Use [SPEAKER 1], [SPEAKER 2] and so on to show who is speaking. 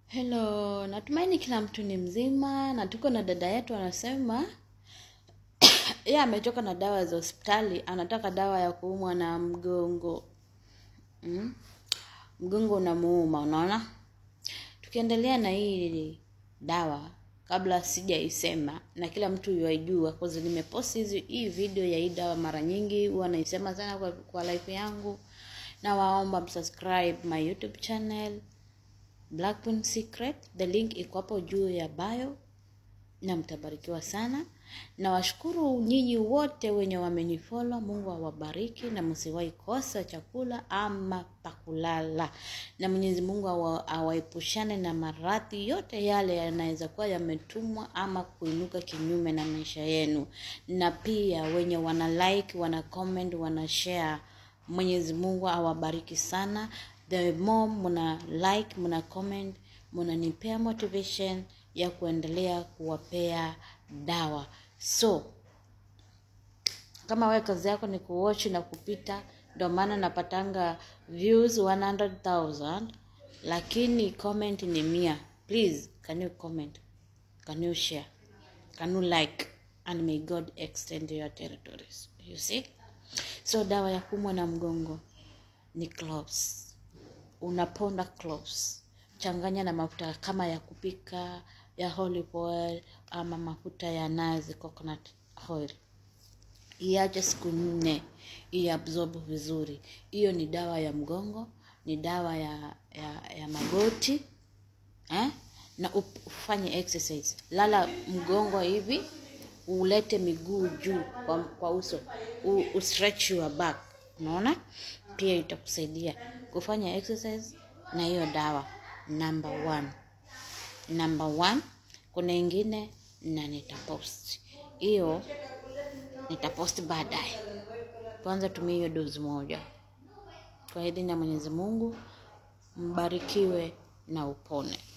[SPEAKER 1] Hello, natumaini kila mtu ni mzima na tuko na dada yetu anasema yeye ametoka na dawa za hospitali, anataka dawa ya kuumwa na mgongo. Mm? Mgongo unamuuma, unaona? Tukiendelea na hii dawa kabla sijaisema na kila mtu yuaijua kwa sababu nimepost hizi hii video ya hii dawa mara nyingi, huwa naisema sana kwa, kwa life yangu. Na waomba msubscribe my YouTube channel Blackpin Secret. The link iko hapo juu ya bio na mtabarikiwa sana. Na washukuru nyinyi wote wenye wamenifollow. Mungu awabariki na msiwahi kosa chakula ama pakulala, na Mwenyezi Mungu awa, awaepushane na maradhi yote yale yanaweza kuwa yametumwa ama kuinuka kinyume na maisha yenu, na pia wenye wana like, wana comment, wana share Mwenyezi Mungu awabariki sana. The more muna like, muna comment, munanipea motivation ya kuendelea kuwapea dawa. So kama wewe kazi yako ni kuwatch na kupita, ndio maana napatanga views 100,000 lakini comment ni mia. Please, can you comment? Can you share? Can you like? And may God extend your territories. You see? So dawa ya kuumwa na mgongo ni cloves. Unaponda cloves, changanya na mafuta kama ya kupika ya olive oil ama mafuta ya nazi coconut oil, iache siku nne iabsorb vizuri. Hiyo ni dawa ya mgongo, ni dawa ya ya, ya magoti eh? na up- ufanye exercise, lala mgongo hivi, ulete miguu juu kwa, kwa uso, u, u stretch your back, unaona, pia itakusaidia kufanya exercise na hiyo dawa. Number one, number one. Kuna ingine na nitapost hiyo, nitapost baadaye. Kwanza tumia hiyo dozi moja kwa idhini ya Mwenyezi Mungu. Mbarikiwe na upone.